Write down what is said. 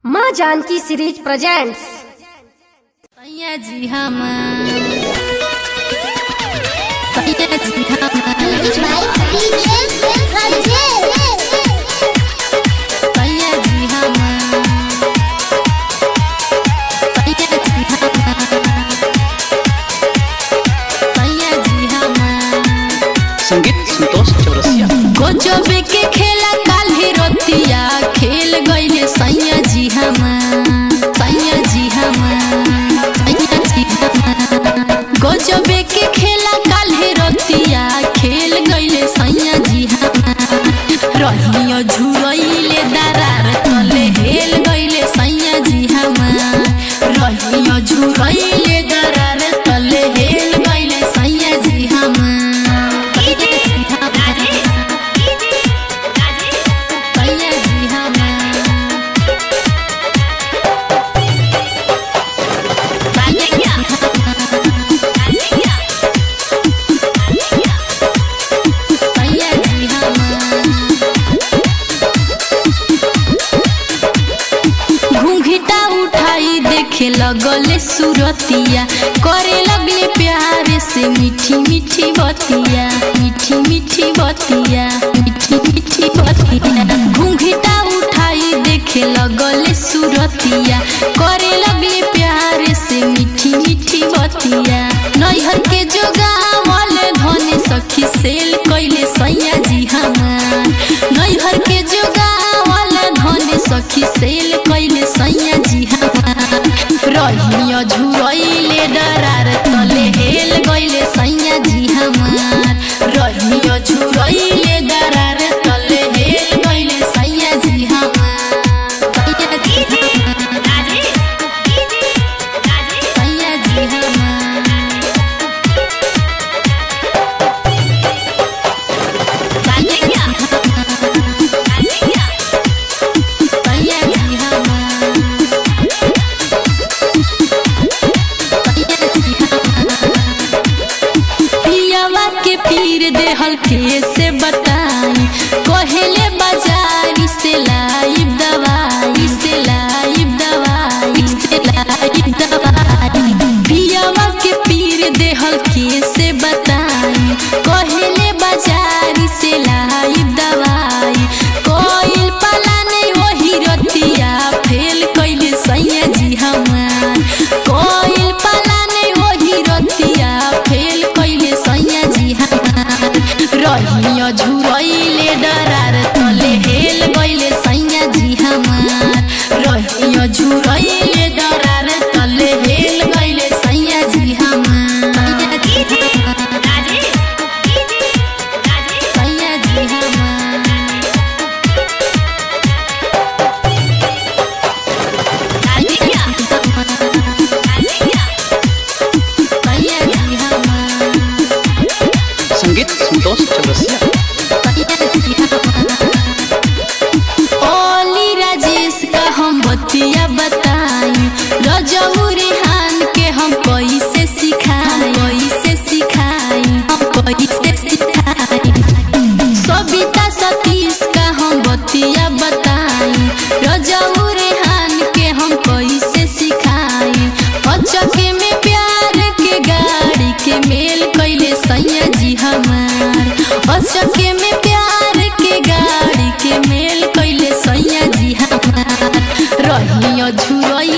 माँ Janaki series presents सैया जी हम सैया जी हम सैया जी हम सैया जी हम सैया जी हम संगीत संतोष चौरसिया गजबे के खेला काल्हे रतिया खेल गईले सैया जी हम सैया जी हम सैया जी हम गजबे के खेला काल्हे रतिया खेल गईले सैया जी हम रहियो झुरइले दरार तले हेल गईले सैया जी हम रहियो झुरइले दरार तले हेल गईले सैया जी हम सैया जी हम सैया जी हम घूंघटा उठाई देखे लगले सुरतिया करे लगले प्यार से मीठी मीठी बतिया मीठी मीठी बतिया मीठी मीठी बतिया घूंघटा उठाई देखे लगले सुरतिया करे लगले प्यार से मीठी मीठी बतिया नैहर के जोगावल धने सखी सेल कैले सैया जी हमार नैहर के जोगावल धने सखी सेल कैले सैया जी हमार रहियो झुरइले डरार तले हेल गइले सैया जी हमार रहियो झुरइले डरार तले हेल गइले सैया जी हमार सैया जी हमार सैया जी हमार सैया जी हमार पियावा के पीर देहल के से बताई कहेले बाजारी से लाइब दवाई से लाइब दवाई से लाइब दवाई पियावा के पीर देहल के से बताई कहेले बाजारी से लाइब दवाई कोइल पलाने वही रतिया फेल कैले सैया जी हमार कोइल पलाने वही रतिया फेल कैले सैया जी हमार रहियो झुरइले डरार तले हेल गइले सैया जी हमार रहियो झुरइले डरार तले हेल गइले सैया जी हमार सैया जी हमार सैया जी हमार सैया जी हमार संगीत संतोष चौरसिया ओली राजेश का हम बतिया बताई रजऊ रेहान के हम कैसे सिखाई कैसे सिखाई हम कैसे सिखाई सविता सतीश का हम बतिया बताई रजऊ रेहान के हम कैसे सिखाई अचके में प्यार के गाड़ी के मेल कैले सैया जी हमार अचके में प्यार के गाड़ी के मेल कैले सैया जी हमार रहियो झुरई